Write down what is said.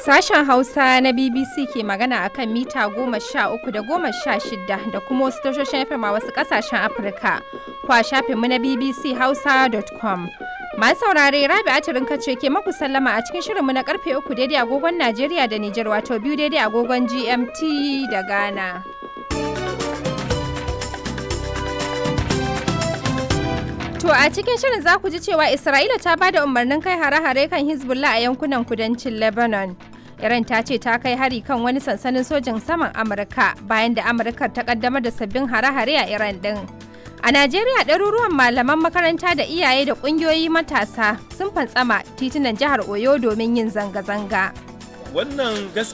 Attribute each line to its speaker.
Speaker 1: Sashen Hausa na BBC ke magana a kan mita goma sha uku da goma sha shida da kuma wasu tashoshin FM a wasu ƙasashen Afirka. Kwa shafinmu na BBC Hausa.com. Masu saurare Rabi Atirin kace ke maku sallama a cikin shirinmu na karfe uku daidai agogon Najeriya da Nijar wato biyu daidai agogon GMT da Ghana. To a cikin shirin za ku ji cewa Isra'ila ta ba da umarnin kai hare-hare kan Hezbollah a yankunan kudancin Lebanon. Iran ta ce ta kai hari kan wani sansanin sojin saman Amurka bayan da Amurkar ta kaddamar da sabbin hare-hare a Iran din. A Najeriya ɗaruruwan malaman makaranta da iyaye da ƙungiyoyi matasa sun fantsama titunan jihar Oyo domin yin zanga-zanga.
Speaker 2: Wannan